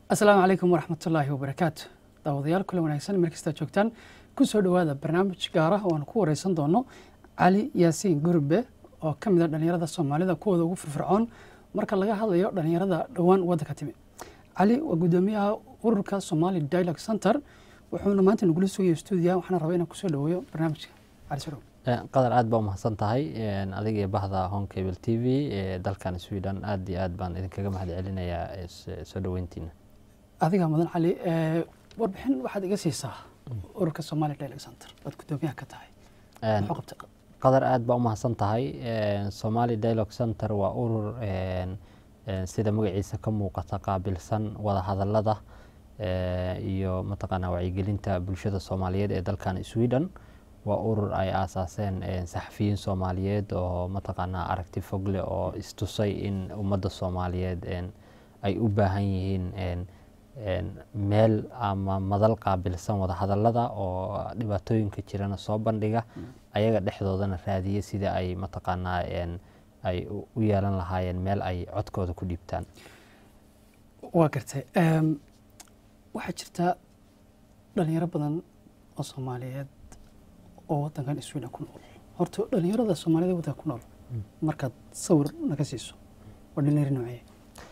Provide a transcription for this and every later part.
asalaamu calaykum waraxmatullaahi wabarakaatu daawadayaal kule wanaagsan meel kastaa joogtaan ku soo dhowaada barnaamij gaar ah oo aan ku wareysan doono cali yaasiin gurbe oo ka mid a dhallinyarada soomaalida kuwooda ugu firfircoon marka laga hadlayo dhallinyarada dhowaan waddanka timi cali waa guddoomiyaha ururka somali dialogue center wuxuuna maanta nagula sugaya stuudiya waxaana rabaa inaan kusoo dhaweeyo barnaamijka cali sodhow qadar aad baa umahadsan tahay adiga iyo bahda home cable t v ee dalkan sweden aad iyo aad baan idinkaga mahad celinayaa soo dhoweyntiina adiga mudan cali warbixin waxaad iga siisaa ururka somali dialogue center waad guddoomiyaha ka tahay muxuu qabtay qadar aad baa umahadsan tahay somali dialogue center waa urur sida magaciisa ka muuqata qaabilsan wada hadalada iyo mataqaanaa wacyigelinta bulshada soomaaliyeed ee dalkan sweden waa urur ay aasaaseen saxafiyiin soomaaliyeed oo mataqaanaa aragti fogle oo istusay in ummadda soomaaliyeed ay u baahan yihiin meel ama madal qaabilsan wada hadalada oo dhibaatooyinka jirana soo bandhiga ayaga dhexdoodana raadiya sida ay mataqaanaa ay u yeelan lahaayeen meel ay codkooda ku dhiibtaan waa gartay waxaa jirta dhalinyaro badan oo soomaaliyeed oo wadankan sweden ku nool horta dhalinyarada soomaaliyed wadanka ku nool markaad sawir naga siiso waa dhalinyaro noocee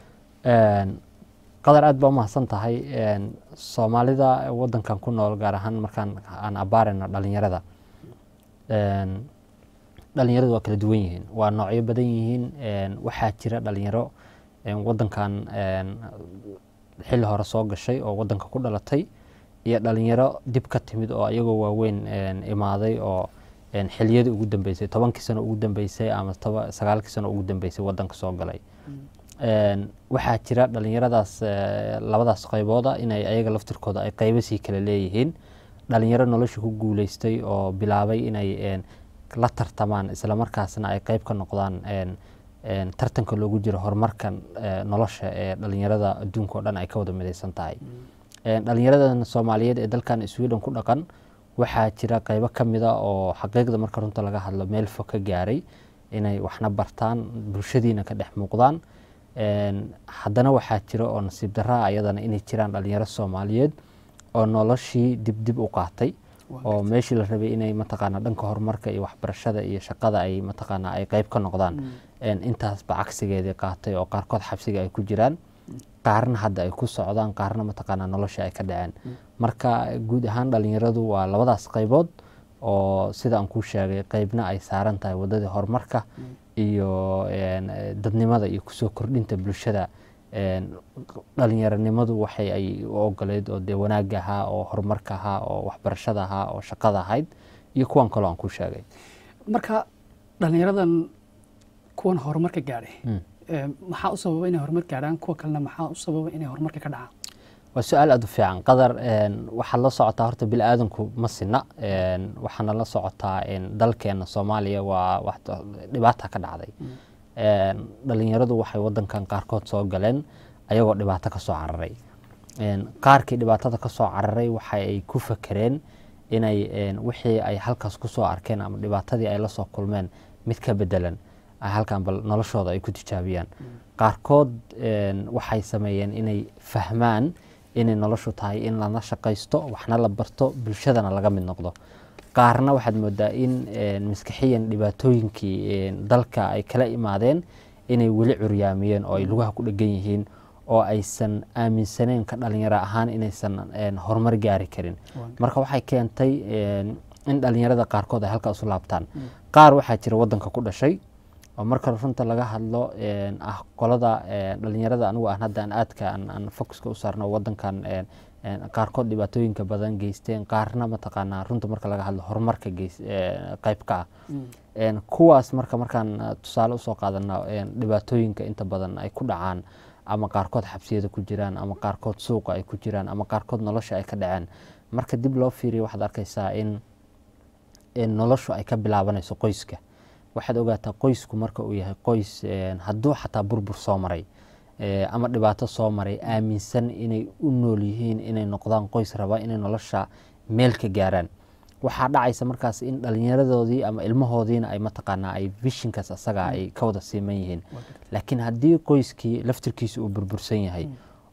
qadar aad baa umahadsan tahay soomaalida wadankan ku nool gaar ahaan markaan aan abaarayno dhalinyarada dhalinyaradu waa kala duwan yihiin waa noocyo badan yihiin waxaa jira dhalinyaro wadankan xilli hore soo gashay oo wadanka ku dhalatay iyo dhalinyaro dib ka timid oo iyagoo waaweyn imaaday oo xiliyadii ugu dambeysay tobankii sano ugu dambeysay ama sagaalkii sano ugu dambeysay wadanka soo galay waxaa jira dhalinyaradaas labadaas qaybooda inay ayaga laftirkooda ay qaybasii kala leeyihiin dhalinyaro nolosha ku guuleystay oo bilaabay inay la tartamaan islamarkaasna ay qayb ka noqdaan tartanka loogu jiro horumarka nolosha ee dhalinyarada adduunka o dhan ay ka wada midaysan tahay dhalinyaradan soomaaliyeed ee dalkan sweden ku dhaqan waxaa jira qaybo ka mida oo xaqiiqda marka runta laga hadlo meel fog ka gaaray inay waxna bartaan bulshadiina ka dhex muuqdaan haddana waxaa jira oo nasiib daraa ayadana inay jiraan dhalinyaro soomaaliyeed oo noloshii dib dib u qaatay oo meeshii la rabay inay mataqaana dhanka horumarka iyo waxbarashada iyo shaqada ay mataqaana ay qayb ka noqdaan intaasba cagsigeedii qaatay oo qaarkood xabsiga ay ku jiraan qaarna hadda ay ku socdaan qaarna mataqaana nolosha ay ka dhaceen marka guud ahaan dhalinyaradu waa labadaas qaybood oo sida aan kuu sheegay qaybna ay saaran tahay waddadii horumarka iyo dadnimada iyo kusoo kordhinta bulshada dhalinyaronimadu waxay ay u ogoleyd oo dee wanaagga ahaa oo horumarka ahaa oo waxbarashada ahaa oo shaqada ahayd iyo kuwan kaloo aan kuu sheegay marka dhalinyaradan kuwan horumarka gaadhay maxaa u sababa inay horumar gaadhaan kuwa kalena maxaa u sababa inay horumarka ka dhacaan waa su-aal aada u fiican qadar waxaad la socotaa horta bini aadanku ma sina waxaana la socotaa dalkeena soomaaliya waa dhibaata ka dhacday dhalinyaradu waxay wadankan qaarkood soo galeen ayagoo dhibaato ka soo cararay qaarkii dhibaatada ka soo cararay waxa ay ku fakereen inay wixii ay halkaas ku soo arkeen ama dhibaatadii ay la soo kulmeen mid ka bedelan halkan bal noloshooda ay ku tijaabiyaan qaarkood waxay sameeyeen inay fahmaan inay noloshu tahay in lala shaqaysto waxna la barto bulshadana laga mid noqdo qaarna waxaad moodaa in maskaxiyan dhibaatooyinkii dalka ay kala imaadeen inay weli curyaamiyeen oo ay lugaha ku dhegan yihiin oo aysan aaminsaneen ka dhalinyaro ahaan inaysan horumar gaari karin marka waxay keentay in dhalinyarada qaarkood ay halkaa isu laabtaan qaar waxaa jira wadanka ku dhashay oo marka runta laga hadlo ah qolada dhalinyarada anigu aan hadda aan aadka aan focuska u saarno wadankan qaarkood dhibaatooyinka badan geysteen qaarna mataqaanaa runta marka laga hadlo horumarka qayb ka ah kuwaas marka markaan tusaale usoo qaadana dhibaatooyinka inta badan ay ku dhacaan ama qaarkood xabsiyada ku jiraan ama qaarkood suuqa ay ku jiraan ama qaarkood nolosha ay ka dhaceen marka dib loo fiiriyo waxaad arkaysaa in noloshu ay ka bilaabanayso qoyska waxaad ogaataa qoysku marka uu yahay qoys hadduu xataa burbur soo maray ama dhibaato soo maray aaminsan inay u nool yihiin inay noqdaan qoys raba inay nolosha meel ka gaaraan waxaa dhacaysa markaas in dhalinyaradoodii ama ilmahoodiina ay mataqaanaa ay vishinkaas asaga ay ka wada siiman yihiin laakiin haddii qoyskii laftirkiisa uu burbursan yahay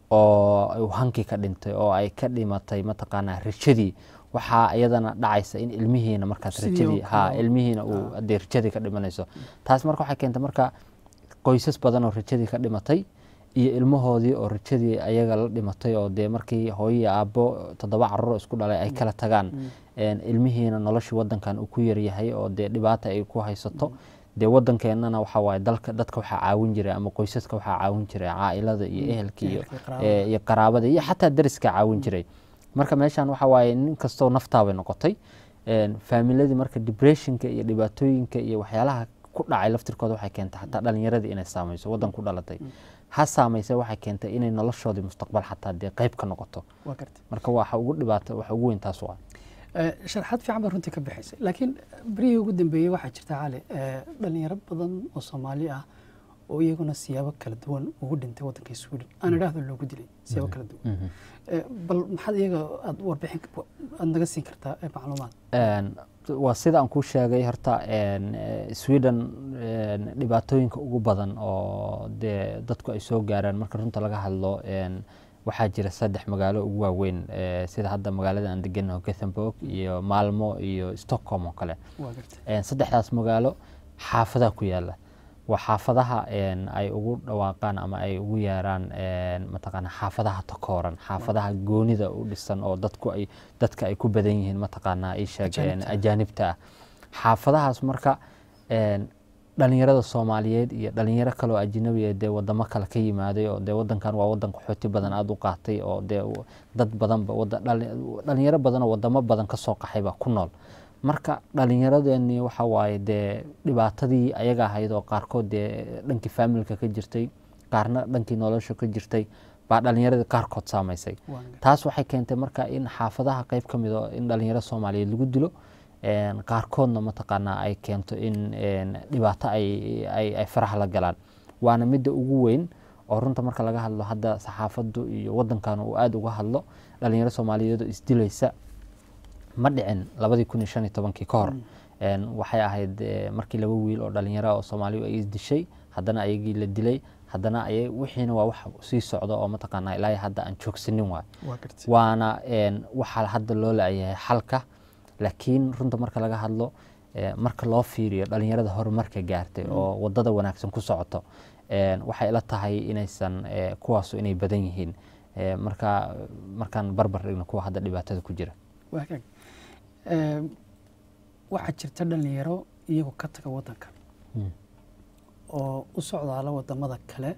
oo uu hankii ka dhintay oo ay ka dhimatay mataqaanaa rajadii waxaa iyadana dhacaysa in ilmihiina markaas Sidii rajadii oo ha kale. ilmihiina uu hadee rajadii ka dhimanayso taas marka waxay keentay marka qoysas badan oo rajadii ka dhimatay iyo ilmahoodii oo rajadii ayaga la dhimatay oo dee markii hooyo iyo aabbo toddoba carruur isku dhalay ay kala tagaan een, ilmihiina noloshii wadankan uu ku yaryahay oo dee dhibaata ay ku haysato dee wadankeenana waxa waaye dalka dadka waxaa caawin jiray ama qoysaska waxaa caawin jiray caailada iyo ehelka iyo ehelka, qaraabada. ee, iyo qaraabada iyo xataa dariska caawin jiray marka meeshan waxa waaye nin kastoo naftaabay noqotay een, faamiladii marka depressionka iyo dhibaatooyinka iyo waxyaalaha ku dhacay laftirkooda waxay keentay xataa dhalinyaradii inay saamayso wadan ku dhalatay ha saamaysa waxay keentay inay noloshoodii mustaqbal xataa dee qayb ka noqoto waa gartay marka waxa ugu dhibaata waxa ugu weyn taas waa Eh, sharaxaad fiican baa runtii ka bixaysay laakiin berihii ugu dambeeyey waxaa jirta cali eh, dhalinyaro badan oo soomaali ah oo iyaguna siyaabo kala duwan ugu dhintay waddanka sweden aan idhaahdo loogu dilay siyaabo kala duwan Eh, bal maxaad iyaga aad warbixin aad naga siin kartaa eh, macluumaad Een, waa sida aan kuu sheegay horta een, eh, sweden een, dhibaatooyinka ugu badan oo dee dadku ay soo gaaraan marka runta laga hadlo een, waxaa jira saddex magaalo ugu waaweyn eh, sida hadda magaalada aan deganaho gothenburg iyo malmo iyo stockholm oo kale waa gartay Een, saddexdaas magaalo xaafadaha ku yaala waa xaafadaha een, ay ugu dhawaaqaan ama ay ugu yeeraan een, mataqaana xaafadaha takooran xaafadaha goonida u dhisan oo dadku ay dadka ay ku badan yihiin mataqaana ay sheegeen Ajaanibta. ajaanibta ah xaafadahaas marka een, dhalinyarada soomaaliyeed iyo dhalinyaro kale oo ajnabi ah dee wadamo kale ka yimaaday oo dee wadankan waa wadan qaxooti badan aada u qaatay oo dee u- dad badanba wada- dhali- dhalinyaro badan oo wadamo badan ka soo qaxay baa ku nool marka dhalinyaradeenii waxa waaye dee dhibaatadii ayaga ahayd oo qaarkood dee dhankii faamilka ka jirtay qaarna dhankii nolosha ka jirtay baa dhalinyaradii qaarkood saamaysay waa gartay taas waxay keentay marka in xaafadaha qayb ka mid oo in dhalinyaro soomaaliyeed lagu dilo een, qaarkoodna mataqaanaa ay keento in een, dhibaato ay, ay, ay faraha la galaan waana midda ugu weyn oo runta marka laga hadlo hadda saxaafaddu iyo wadankan uu aada uga hadlo dhalinyaro soomaaliyeed oo isdilaysa ma dhicin labadii kun iyo shan iyo tobankii ka hor Een, waxay ahayd eh, markii laba wiil oo dhalinyaro ah oo soomaaliya ay isdishay haddana ayagii la dilay haddana ay wixiina waa wax sii socda oo mataqaanaa ilaa iyo hadda aan joogsanin waay waa gartay waana een, waxaa hadda loo laayahay xalka laakiin runta marka laga hadlo eh, marka loo fiiriyo dhalinyarada horumarka gaartay oo wadada wanaagsan ku socoto een, waxay ila tahay inaysan eh, kuwaasu inay badan yihiin Eh, marka markaan barbar dhigno kuwa hadda dhibaatada ku jira waa hagaag Eh, waxaa jirta dhalinyaro iyagoo ka taga waddanka Mm. oo u socdaala wadamada kale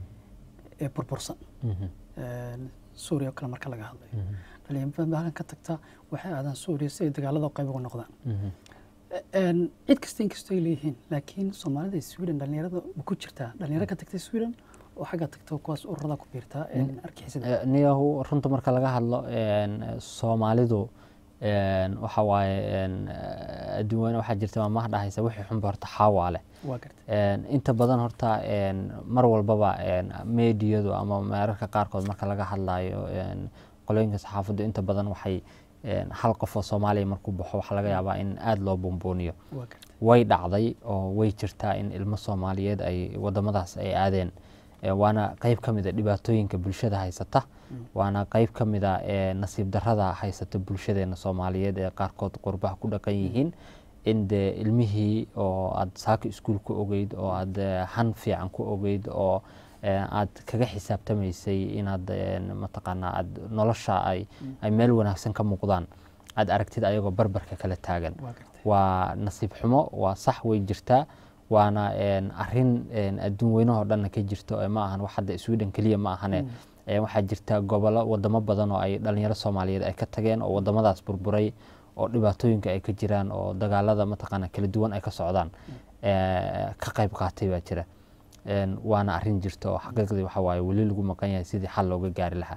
ee burbursan Mhm. Een, suuriya oo kale marka laga hadlayo Mhm. dhalinyaro badan ka tagta waxay aadaan suuriya si ay dagaalada qayb uga noqdaan Mhm. Een, cid kasta inkastoo ay leeyihiin laakiin soomaalida iyo sweden dhalinyarada ma ku jirtaa dhalinyaro ka tagtay sweden oo xagga tagta kuwaas ururada ku biirtaa een, argixisada Eh, niyahu runta marka laga hadlo een, soomaalidu een, waxa waaye een, eh, adduun weyne waxaa jirta maamaha dhahaysa wixii xunba horta xaawaa leh waa gartay Een, inta badan horta een, mar walbaba een, meediyadu ama meerarka qaarkood marka laga hadlayo een, qolooyinka saxaafaddu inta badan waxay een, hal qof oo soomaaliya markuu baxo waxaa laga yaabaa in aada loo buunbuuniyo waa gartay way dhacday oo way jirtaa in ilmo soomaaliyeed ay wadamadaas ay aadeen Eh, waana qayb ka mid a dhibaatooyinka bulshada haysata waana qayb ka mid a eh, nasiib darrada haysata bulshadeena soomaaliyeed ee qaarkood qurbaha ku dhaqan yihiin in dee ilmihii oo aad saaka iskuul ku ogeyd oo aad eh, han fiican ku ogeyd oo eh, aad kaga xisaabtamaysay inaad eh, mataqaanaa aad nolosha ay ay meel wanaagsan ka muuqdaan aad aragtid ayagoo barbarka kala taagan waa gartay waa nasiib xumo waa sax way jirtaa waana een, arrin een, adduun weynahoo dhanna ka jirto ee ma ahan wax hadda sweden keliya ma ahane Ee, waxaa jirta gobolo wadamo badan oo ay dhalinyaro soomaaliyeed ay ka tageen oo wadamadaas burburay oo dhibaatooyinka ay ka jiraan oo dagaalada mataqaana kala duwan ay ka socdaan ee, ka qayb qaatay baa jira Een, waana arrin jirta oo xaqiiqdii waxa waaye weli lagu maqan yahay sidii xal looga gaari lahaa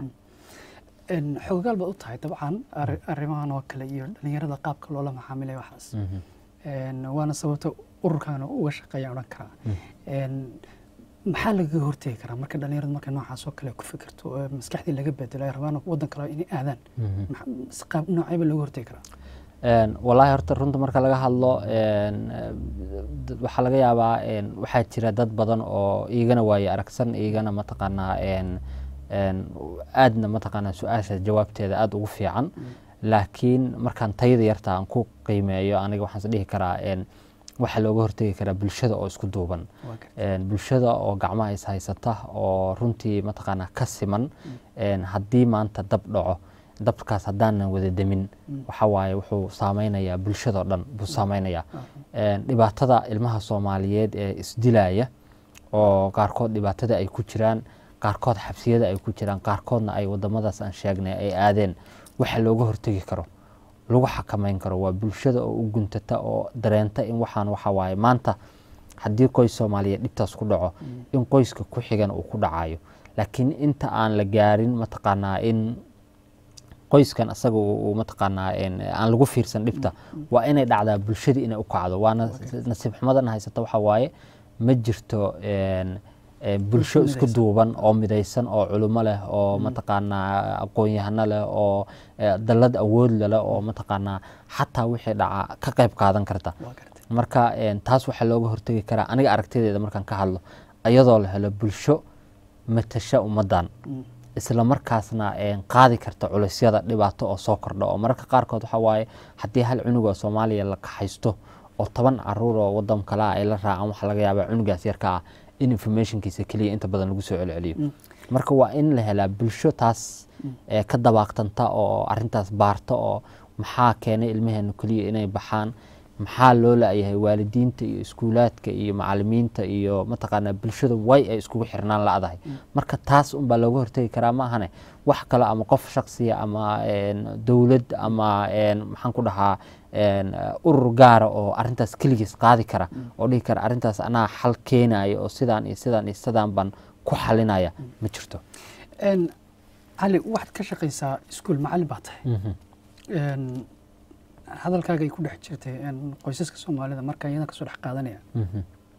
Een, xoogaal baad u tahay dabcan arri- arrimahan oo kale iyo dhalinyarada qaabka loola macaamilay waxaas Mhm. Een, waana sababta ururkan uga shaqeeya odhan karaa Een, maxaa lagaga hortegi karaa marka dhalinyaradu marka noocaas oo kale ku fikirto oo maskaxdii laga bedelo ay rabaan waddan kale inay aadaan Mhm. Maxa- si qaab noocayba looga hortegi karaa Een, wallaahi horta runta marka laga hadlo een, eh, d- waxaa laga yaabaa een, waxaa jira dad badan oo iigana waaye aragsan iigana mataqaanaa een, een, aadna mataqaanaa su-aasha jawaabteeda aada ugu fiican laakiin markaan tayada yarta aan ku qiimeeyo aniga waxaan is dhihi karaa een, waxaa looga hortegi karaa bulshada oo isku duuban waa gartay een, bulshada oo gacmaha is haysata oo runtii mataqaanaa ka siman een, haddii maanta dab dhaco dabkaas haddaanan wada demin waxa waaye wuxuu saameynayaa bulshadao dhan buu saameynayaa Een, dhibaatada ilmaha soomaaliyeed ee isdilaya oo qaarkood dhibaatada ay ku jiraan qaarkood xabsiyada ay ku jiraan qaarkoodna ay wadamadaas aan sheegnay ay aadeen waxa looga hortegi karo lagu xakameyn karo waa bulshada oo u guntata oo dareenta in waxaan waxa waaye maanta haddii qoys soomaaliyeed dhibtaas ku dhaco in qoyska ku xigan uu ku dhacayo laakiin inta aan la gaarin mataqaanaa in qoyskan asaga uu uu mataqaanaa een, aan lagu fiirsan dhibta waa inay dhacdaa bulshadii inay u kacdo waana nasiib xumadan haysata waxa waaye ma jirto een, een, bulsho isku midaysan. duuban oo midaysan oo culimo leh oo mataqaanaa aqoon-yahano leh oo eh, dallad awood leh oo mataqaanaa xataa wixii dhaca ka qayb qaadan karta waa gartay marka een, taas waxaa looga hortegi karaa aniga aragtideeda markaan ka hadlo iyadoo la helo bulsho matasha ummadan isla markaasna een, qaadi karta culeysyada dhibaato oo soo kordha oo mararka qaarkood waxa waaye haddii hal cunug oo soomaaliya la kaxaysto oo toban caruur oo wadan kale ah ay la raacaan waxaa laga yaabaa cunugaas yarka ah in informationkiisa keliya inta badan lagu soo celceliyo marka waa in la helaa bulsho taas ee ka dabaaqtanta oo arintaas baarta oo maxaa keenay ilmaheenu keliya inay baxaan maxaa loo la-yahay waalidiinta iyo iskuulaadka iyo macalimiinta iyo mataqaanaa bulshada way ay iskugu xirnaan la-dahay marka taas unbaa looga hortegi karaa ma ahane wax kale ama qof shaksiya ama een, dowlad ama een, maxaan ku dhahaa een, urur gaara oo arintaas keligiis qaadi kara oo dhihi kara arintaas anaa xal keenaya oo sidaan iyo sidaan iyo sidaan baan ku xalinaya ma jirto Een, cali waxaad ka shaqaysaa iskuul macallin baa tahay Een, hadalkaaga ay ku dhex jirtay een, qoysaska soomaalida markaa iyadan kasoo dhex qaadanaya Mhm.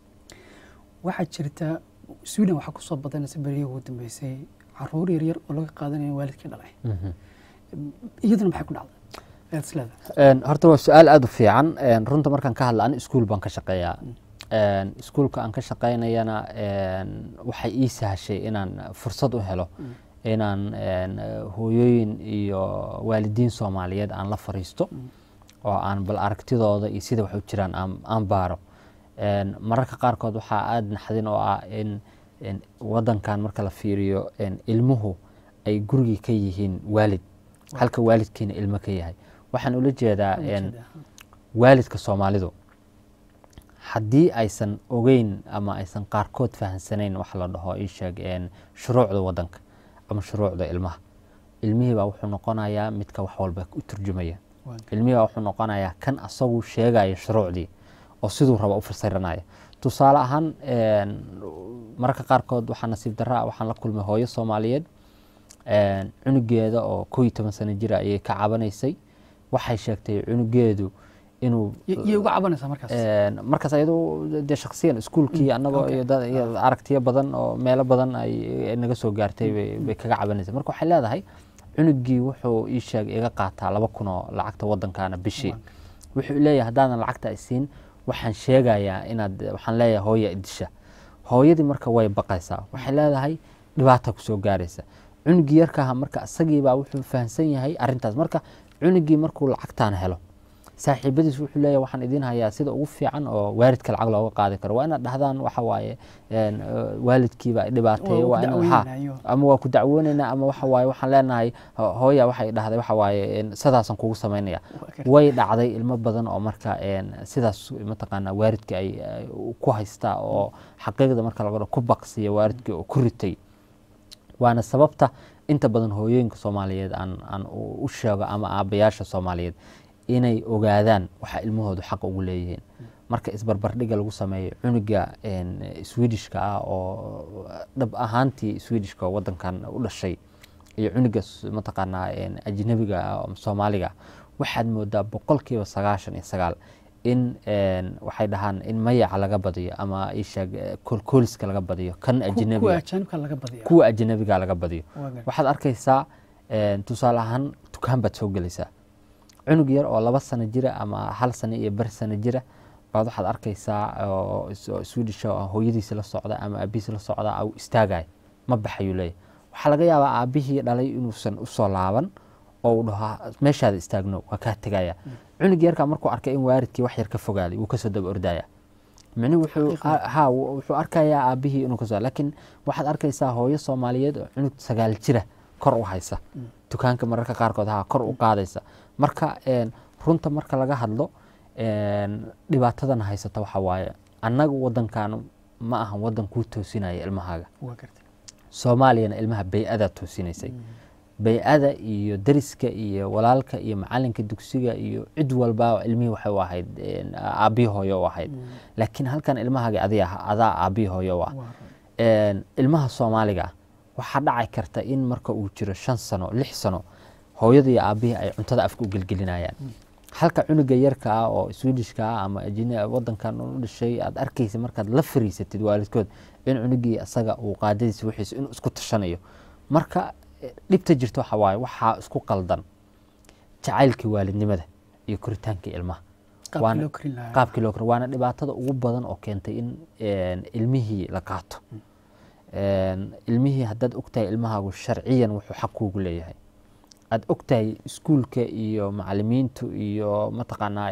waxaa jirta sweden waxaa kusoo badanaysa beriyihii ugu dambeysay caruur yaryar oo laga qaadanayo waalidkii dhalay Mhm. iyaduna maxay ku dhacday ayaad isleedahay Een, horta waa su-aal aada u fiican Een, runta markaan ka hadla ani iskuul baan ka shaqeeyaa Een, iskuulka aan ka shaqeynayana een, waxay ii sahashay inaan fursad u helo inaan een, hooyooyin iyo waalidiin soomaaliyeed aan la fariisto oo aan bal aragtidooda iyo sida wax u jiraan aan, aan baaro Een, mararka qaarkood waxaa aada naxdin oo ah in in wadankan marka la fiiriyo een, ilmuhu ay gurigii ka yihiin waalid halka waalidkiina ilmo ka yahay waxaan ula jeedaa een, waalidka soomaalidu haddii aysan ogeyn ama aysan qaarkood fahansanayn wax la dhaho ii sheeg een, shuruucda wadanka ama shuruucda ilmaha ilmihii baa wuxuu noqonayaa midka wax walba u turjumaya ilmihii baa wuxuu noqonayaa kan asagu sheegaya shuruucdii oo siduu raba u fasiranaya tusaale ahaan een, mararka qaarkood waxaa nasiib darra ah waxaan la kulmay hooyo soomaaliyeed een, cunugeeda oo koo iyo toban sano jira ayay ka cabanaysay waxay sheegtay cunugeedu inuu yay uga cabanaysaa markaas Een, markaas ayadu dee shaksiyan iskuulkii annagoo okay. iyo dad- iyo aragtiyo badan oo meelo badan ay ay naga soo gaartay bay- bay kaga cabanaysa marka waxay leedahay cunugii wuxuu ii sheeg iga qaataa laba kun oo lacagta wadankaana bishii wuxuu leeyahay haddaadan lacagta isiin waxaan sheegayaa inaad waxaan leeyahay hooya idisha hooyadii marka way baqaysaa waxay leedahay dhibaata kusoo gaaraysa cunugii yarkaaha marka isagiibaa wuxuu fahamsan yahay arintaas marka cunugii markuu lacagtaan helo saaxiibadiis wuxuu leeyahay waxaan idiin hayaa sida ugu fiican oo waalidka lacag looga qaadi karo waa inaad dhahdaan waxa waaye een, eh, waalidkiiba dhibaateeye Waa waa ku in ha dacweynayo. ama waa ku dacwoonaynaa ama waxa waaye waxaan leenahay ho- hooya waxay dhahday waxa waaye een, sidaasaan kugu samaynaya Waa gartay. way dhacday ilmo badan oo marka een, sidaas mataqaanaa waalidka ay ay ku haystaa oo xaqiiqda marka laga dhaho ku baqsiya waalidkii oo ku ritay waana sababta inta badan hooyooyinka soomaaliyeed aan aan u u sheego ama aabayaasha soomaaliyeed inay ogaadaan waxa ilmahoodu xaq ugu leeyihiin marka isbarbardhiga lagu sameeyo cunuga een, swedishka ah oo dhab ahaantii swedishka oo wadankan u dhashay iyo cunuga s- mataqaanaa een, ajnabiga ah oo soomaaliga ah waxaad moodaa boqolkiiba sagaashan iyo sagaal in een, waxay dhahaan in mayaca laga badiyo ama isheeg koolkooliska laga badiyo kan kuwa ajnabiga ajaanibka laga badiya kuwa ajnabiga laga badiyo Waa gartay. waxaad arkaysaa een, tusaale ahaan dukaan baad soo gelaysaa cunug yar oo laba sano jira ama hal sano iyo bar sano jira baad waxaad arkaysaa oo is- oo swedish oo hooyadiisa la socda ama aabihiisa la socda au istaagaya ma baxayuu leeyahay waxaa laga yaabaa aabihii dhalay inuusan usoo laaban oo uu dhaho meeshaada istaagno waa kaa tegaya cunugii yarkaa markuu arkay in waaridkii wax yar ka fogaaday wuu kasoo daba ordaya micnihi wuxuu ha wuxuu arkayaa aabihii inuu kasoo laakiin waxaad arkaysaa hooyo soomaaliyeed oo cunug sagaal jira kor u haysa dukaanka mararka qaarkood ha kor u qaadaysa marka runta marka laga hadlo dhibaatadan haysata waxa waaye annaga wadankan ma ahan wadan kuu toosinaya ilmahaaga soomaaliyana ilmaha bay-adaa toosinaysay bay-ada iyo dariska iyo walaalka iyo macalinka dugsiga iyo cid walba ilmihii waxay u ahayd aabihi hooyo u ahayd laakiin halkan ilmahaaga adaa aabihi hooyo u ah ilmaha soomaaliga waxaa dhaci karta in marka uu jiro shan sano lix sano hooyada iyo aabihii ay cuntada afka u gelgelinayaan halka cunuga yarka ah oo swedishka ah ama wadankan u dhashay aad arkaysa markaad la fariisatid waalidkood in cunugii isaga uu qaadadiisa wixiisa inuu isku tashanayo marka dhibta jirta waxa waaye waxaa isku qaldan jacaylkii waalidnimada iyo koritaankii ilmaha qaabkii loo kori waana dhibaatada ugu badan oo keentay in ilmihii la qaato ilmihii haddaad ogtahay ilmahaagu sharciyan wuxuu xaq kuugu leeyahay aad ogtahay iskuulka iyo macalimiintu iyo mataqaanaa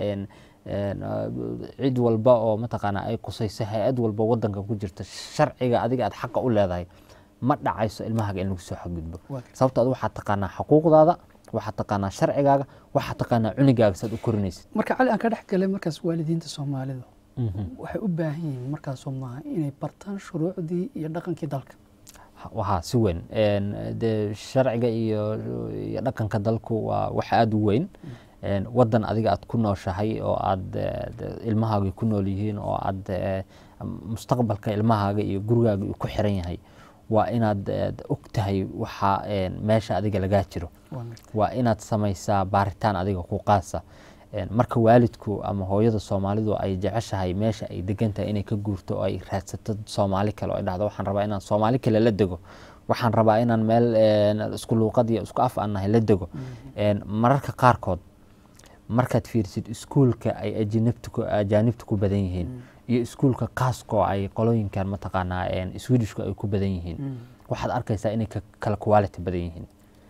cid walba oo mataqaanaa ay qusayso hay-ad walba wadanka ku jirta sharciga adiga aad xaqa u leedahay ma dhacayso ilmahaaga in lagu soo xadgudbo sababto ad waxaad taqaanaa xuquuqdaada waxaad taqaanaa sharcigaaga waxaad taqaanaa cunigaaga saad u korinaysid marka cali aan ka dhex galay markaas waalidiinta soomaalida waxay u baahan yihiin markaasoo maaha inay bartaan shuruucdii iyo dhaqankii dalka wahaa si weyn de sharciga iyo iyo dhaqanka dalku waa wax aada u weyn wadan adiga aad ku nooshahay oo aad ilmahaaga ku nool yihiin oo aad mustaqbalka ilmahaaga iyo gurigaaga uu ku xiran yahay waa inaad og tahay waxa meesha adiga lagaa jiro waa inaad samaysaa baaritaan adiga ku qaasa marka waalidku ama hooyada soomaalidu ay jeceshahay meesha ay degan tahay inay ka guurto oo ay raadsato soomaali kale oo ay dhahdo waxaan rabaa inaan soomaali kale la dego waxaan rabaa inaan meel isku luuqad iyo isku af aan nahay la dego mararka qaarkood markaad fiirsid iskuulka ay ajaanibtu ku badan yihiin iyo iskuulka qaaska oo ay qolooyinkan mataqaanaa swedishku ay ku badan yihiin waxaad arkaysaa inay kala quality badan yihiin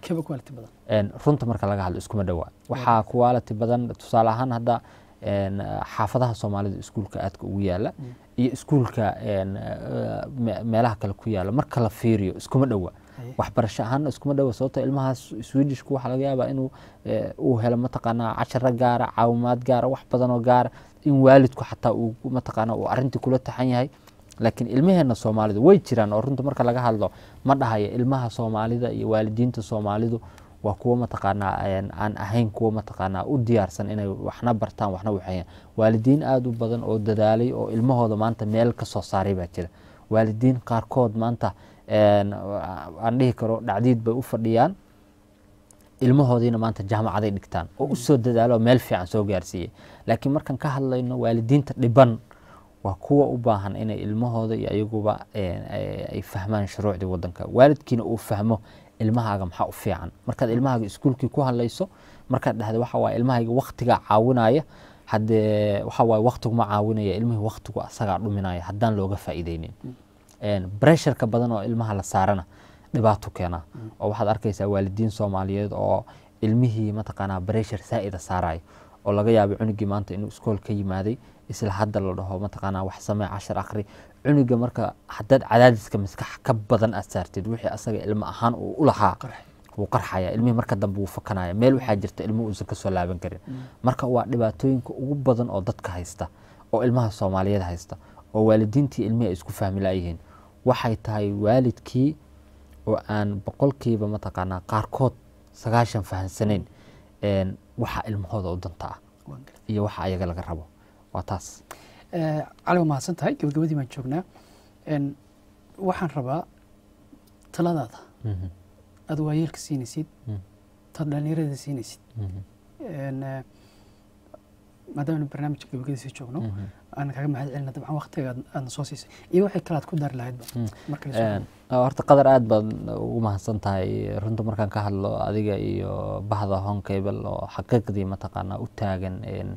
runta marka laga hadlo iskuma dhowaa waxaa quality badan tusaale ahaan hadda xaafadaha soomaalida iskuulka aadka ugu yaala iyo iskuulka meelaha kale ku yaala marka la fiiriyo iskuma dhowa waxbarasho ahaana iskuma dhowa sababto ilmahaas swedishku waxaa laga yaabaa inuu uu helo mataqaanaa casharo gaara caawimaad gaara wax badanoo gaara in waalidku xataa uu mataqaana uu arrintii kula taxan yahay laakiin ilmaheena soomaalidu way jiraan oo runta marka laga hadlo ma dhahayo ilmaha soomaalida iyo waalidiinta soomaalidu waa kuwo mataqaanaa aan ahayn kuwo mataqaanaa u diyaarsan inay waxna bartaan waxna waxeeyaan waalidiin aada u badan oo dadaalay oo ilmahooda maanta meel ka soo saaray baa jira waalidiin qaarkood maanta aan dhihi karo dhacdiid bay u fadhiyaan ilmahoodiina maanta jaamacaday dhigtaan oo u soo dadaalo meel fiican soo gaarsiiyey laakiin markaan ka hadlayno waalidiinta dhiban waa kuwa u baahan inay ilmahooda iyo ayaguba ay fahmaan shuruucdii wadanka waalidkiina uu fahmo ilmahaaga maxaa u fiican markaad ilmahaaga iskuulkii ku hadlayso markaad dhahda waxa waaye ilmahayga waktigaa caawinaya haddee waxa waaye waktiguma caawinaya ilmihii waktigu asagaa dhuminaya haddaan looga faa'iideynin bresharka badan oo ilmaha la saarana dhibaato keena oo waxaad arkaysaa waalidiin soomaaliyeed oo ilmihii mataqaanaa breshar saa'ida saarayo oo laga yaabay cunugii maanta inuu iskool ka yimaaday isla hadda la dhaho mataqaanaa wax samee cashar akhri cunuga marka haddaad cadaadiska maskax ka badan aad saartid wixii asaga ilmo ahaan uu u lahaa wuu qarxaya ilmihii marka dambe wuu fakanaya meel waxaa jirta ilmo uusan kasoo laaban karin marka waa dhibaatooyinka ugu badan oo dadka haysta oo ilmaha soomaaliyeed haysta oo waalidiintii ilmihii ay isku fahmi laayihiin waxay tahay waalidkii oo aan boqolkiiba mataqaanaa qaarkood sagaashan fahansanayn waxa ilmahooda u danta ah iyo waxa ayaga laga rabo waa taas cali waa mahadsan tahay gabagabadii baan joognaa waxaan rabaa taladaada aad waayeelka siinaysid taad dhalinyarada siinaysid maadaama barnaamijka gabagadiisa joogno aan kaga mahad celina dabcan waktiga aadna soo siisay iyo waxay kale aad ku dari lahaydba horta qadar aad baad ugu mahadsan tahay runta markaan ka hadlo adiga iyo bahda honkable oo xaqiiqdii mataqaanaa u taagan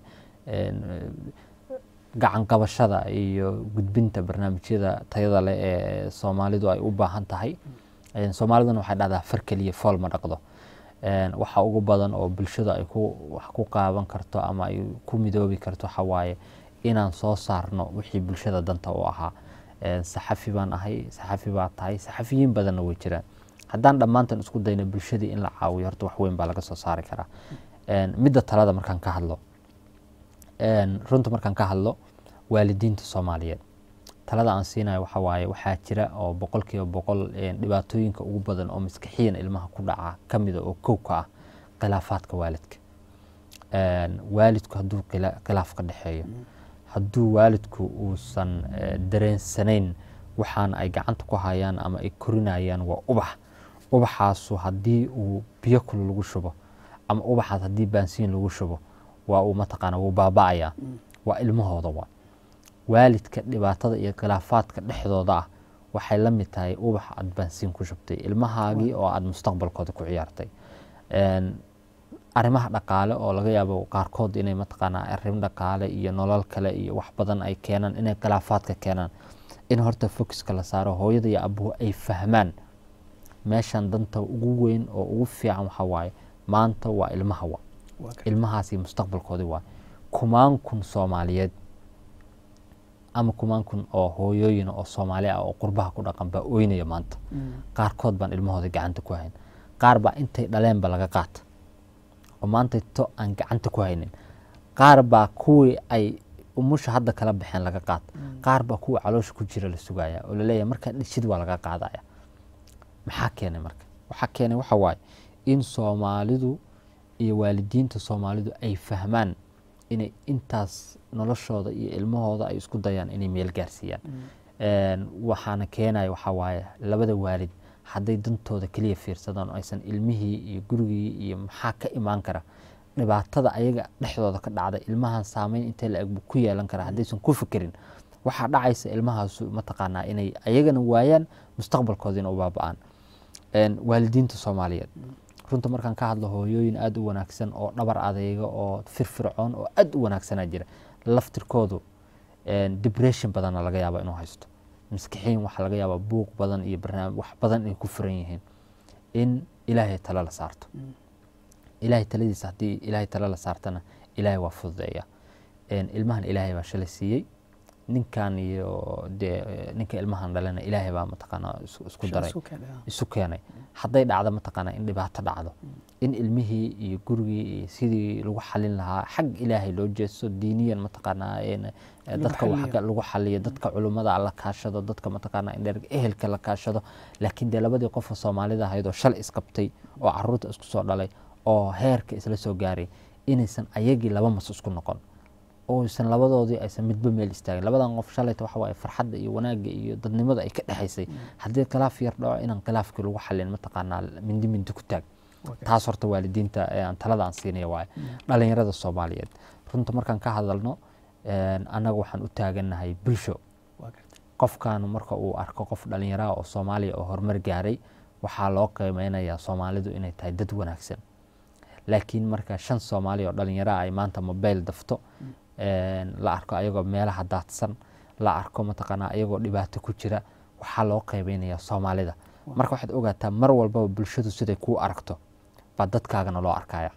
gacan qabashada iyo gudbinta barnaamijyada tayada leh ee soomaalidu ay u baahan tahay Een, soomaaliduna waxay dhahdaa far keliya fool ma dhaqdo Een, waxa ugu badan oo bulshada ay ku wax ku qaaban karto ama ay ku midoobi karto waxa waaye inaan soo saarno wixii bulshada danta u ahaa Een, saxafi baan ahay saxafi baa tahay saxafiyiin badanna way jiraan haddaan dhammaantan isku dayno bulshadii in la caawiyo horta wax weyn baa laga soo saari karaa Een, midda talada markaan ka hadlo Een, runta markaan ka hadlo waalidiinta soomaaliyeed talada aan siinayo waxa waaye waxaa jira oo boqolkiiba boqol een, dhibaatooyinka ugu badan oo maskaxiyan ilmaha ku dhaca ka mida oo kow ka ah khilaafaadka waalidka Een, waalidku hadduu khila- khilaaf ka dhexeeyo hadduu waalidku uusan eh, dareensanayn waxaan ay gacanta ku hayaan ama ay korinayaan waa ubax ubaxaasu haddii uu biyo kul lagu shubo ama ubaxaas haddii baansiin lagu shubo waa uu mataqaana wuu baaba'ayaa waa ilmahooda waa waalidka dhibaatada iyo khilaafaadka dhexdooda ah waxay la mid tahay ubax aad baansiin ku shubtay ilmahaagii oo aad mustaqbalkooda ku ciyaartay Een, arrimaha dhaqaale oo laga yaabo qaarkood inay mataqaanaa arrin dhaqaale iyo nolol kale iyo wax badan ay keenaan inay khilaafaadka keenaan in horta focuska la saaro hooyada iyo abuhu ay fahmaan meeshan danta ugu weyn oo ugu fiican waxa waaye maanta waa ilmaha wa waa gartay ilmahaasi mustaqbalkoodii waa kumaan kun soomaaliyeed ama kumaan kun oo hooyooyin oo soomaali ah oo qurbaha ku dhaqan baa ooynaya maanta qaarkood baan ilmahooda gacanta ku hayn qaar baa intay dhaleenba laga qaata oo maanta to aan gacanta ku haynin qaar baa kuwii ay umusha hadda kala baxeen laga qaata qaar baa kuwii caloosha ku jira la sugaya oo laleeyahay markaa dhishid waa laga qaadaya maxaa keenay marka waxaa keenay waxa waaye in soomaalidu iyo waalidiinta soomaalidu ay fahmaan inay intaas noloshooda iyo ilmahooda ay isku dayaan inay meel gaarsiiyaan Een, waxaana keenaya waxaa waaye labada waalid hadday dantooda keliya fiirsadaan oo aysan ilmihii iyo gurigii iyo maxaa ka imaan kara dhibaatada ayaga dhexdooda ka dhacda ilmahan saameyn intee la eg buu ku yeelan karaa haddaysan ku fikirin waxaa dhacaysa ilmahaasu mataqaanaa inay ayagana waayaan mustaqbalkoodiina u baaba'aan Een, waalidiinta soomaaliyeed runta markaan ka hadlo hooyooyin aada u wanaagsan oo dhabar adeyga oo firfircoon oo aada u wanaagsanaa jira laftirkoodu een, depression badanna laga yaaba inuu haysto maskixiin waxaa laga yaabaa buuq badan iyo barnaamij wax badan inay ku furan yihiin in ilaahay talo la saarto ilaahay taladiisa haddii ilaahay talo la saartana ilaahay waa fududeeya Een, ilmahan ilaahay baa shalay siiyey ninkan iyo dee ninka ilmahan dhalana ilaahay baa mataqaanaa isku- isku daray Isku keenay, ah. isu keenay hadday dhacdo mataqaanaa in dhibaato dhacdo in ilmihii iyo gurigii iyo sidii lagu xalin lahaa xag ilaahay loo jeesto diiniyan mataqaanaa in, eh, Lagu dadka wax xaliyo. ka- lagu xaliyo dadka culummada la kaashado dadka mataqaanaa in dheer ehelka la kaashado laakiin dee labadii qof oo soomaalida ahayd oo shalay isqabtay oo caruurta isku soo dhalay oo heerka isla soo gaaray inaysan ayagii laba mas isku noqon oo aysan labadoodii aysan midba meel istaagin labadan qof shalayta waxa waaye farxadda iyo wanaagga iyo dadnimada ay ka dhexaysay haddii khilaaf yar dhaco inaan khilaafkii lagu xalin mataqaanaa mindi mindi ku taag Waa gartay. taas horta waalidiinta ee aan talada aan siinaya waaye dhalinyarada soomaaliyeed runta markaan ka hadalno een, annaga waxaan u taagannahay bulsho waa gartay qofkan marka uu arko qof dhalinyaraha oo soomaaliya oo horumar gaaray waxaa loo qiimeynayaa soomaalidu inay tahay dad wanaagsan laakiin marka shan soomaali oo dhalinyaraha ay maanta mobile dafto een, la arko ayagoo meelaha daadsan la arko mataqaanaa ayagoo dhibaato ku jira waxaa loo qiimeynayaa soomaalida marka waxaad ogaataa mar walbaba bulshadu siday kuu aragto baa dadkaagana loo arkaya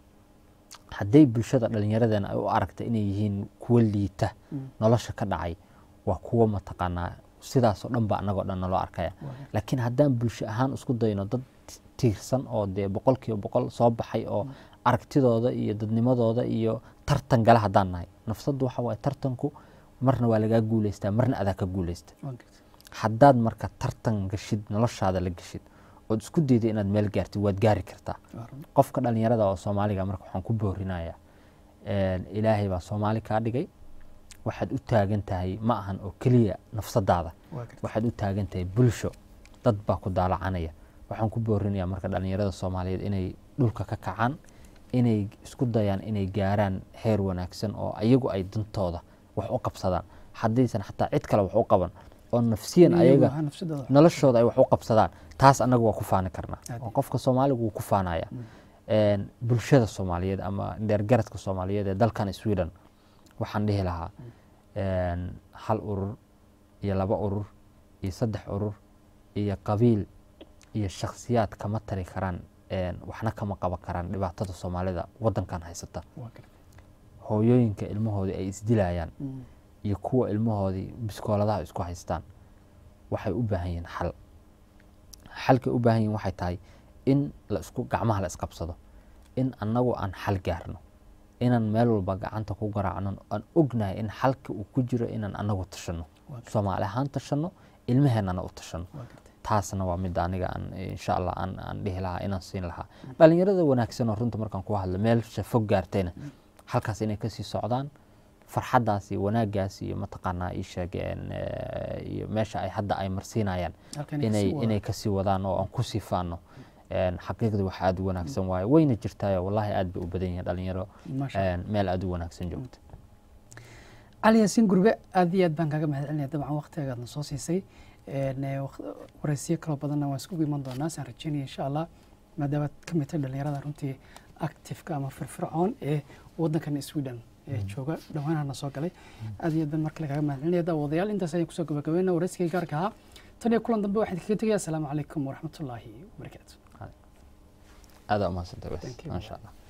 hadday bulshada dhalinyaradeen ay u aragta inay yihiin kuwo liita nolosha ka dhacay waa kuwo mataqaanaa sidaasoo dhan ba anagoo dhan naloo arkaya laakiin haddaan bulsho ahaan isku dayno dad tiirsan oo dee boqolkiiba boqol soo baxay oo aragtidooda iyo dadnimadooda iyo tartan gala haddaan nahay nafsaddu waxa waaye tartanku marna waa lagaa guuleystaa marna adaa ka guuleysta waa gartay haddaad marka tartan gashid noloshaada la gashid ood isku dayda inaad meel gaartid waad gaari kartaa waa run. qofka dhalinyarada oo soomaaliga marka waxaan ku boorinayaa een, ilaahay baa soomaali kaa dhigay waxaad u taagan tahay ma ahan oo keliya nafsadaada waa gartay. waxaad u taagan tahay bulsho dad baa ku daalacanaya waxaan ku boorinayaa marka dhalinyarada soomaaliyeed inay dhulka ka kacaan inay isku dayaan inay gaaraan heer wanaagsan oo ayagu ay dantooda wax u qabsadaan haddaysan xataa cid kale wax u qaban oo nafsiyan Iyagu ayaga ahaan nafsadooda. noloshooda ay wax u qabsadaan taas annaga waa ku faani karnaa Aad oo qofka soomaaliga wuu ku faanaya Een, bulshada soomaaliyeed ama dheergaradka soomaaliyeed ee dalkan sweden waxaan dhihi lahaa een, hal urur iyo laba urur iyo saddex urur iyo qabiil iyo shakhsiyaad kama tari karaan een, waxna kama qaban karaan dhibaatada soomaalida wadankan haysata waa gartay hooyooyinka ilmahoodii ay isdilayaan Mm. iyo kuwa ilmahoodii biskooladaha isku haystaan waxay u baahan yihiin xal xalkay u baahan yihiin waxay tahay in la isku gacmaha la isqabsado in annagu aan xal gaarno inaan meel walba gacanta ku garaacno aan ognahay in xalka uu ku jiro inaan annagu tashanno waa gartay soomaali ahaan tashanno ilmaheennana u tashanno waa gartay taasna waa midda aniga aan insha allah aan, aan dhihi lahaa inaan siin lahaa dhalinyarada wanaagsan oo runta markaan ku hadlo meelsha fog gaartayna halkaas inay kasii socdaan farxaddaas iyo wanaaggaas iyo mataqaanaa ii sheegeen eh, iyo meesha ay hadda ay marsiinayaan halkan inay kasii wada. inay kasii wadaan oo aan kusii faano Een, xaqiiqdii wax aada u wanaagsan waaye wayna jirtaayo wallahi aad bay u badan yihiin dhalinyaro Masha Allah. een, meel aada u wanaagsan joogta cali yaasiin gurbe aad iyo aad baan kaaga mahad celinaya dabcan waqtigaadna soo siisay Een, eh, waq- waraysiyo kaloo badanna waan iskugu iman doonaa saan rajeynaya insha allah maadaama aad ka mid tahay dhalinyarada runtii actifeka ama firfircoon ee wadankan sweden ee jooga dhowaanahana soo galay aad iyo aad baan markale kaaga mahad celinaya daawadayaal intaas ayaan kusoo gabagabeynaa waraysigii gaarka ahaa tan iyo kulan dambe waxaan idinkaga tegaya asalaamu calaykum waraxmatullaahi wabarakaatu aada umahadsantahay Thank you. maasha allah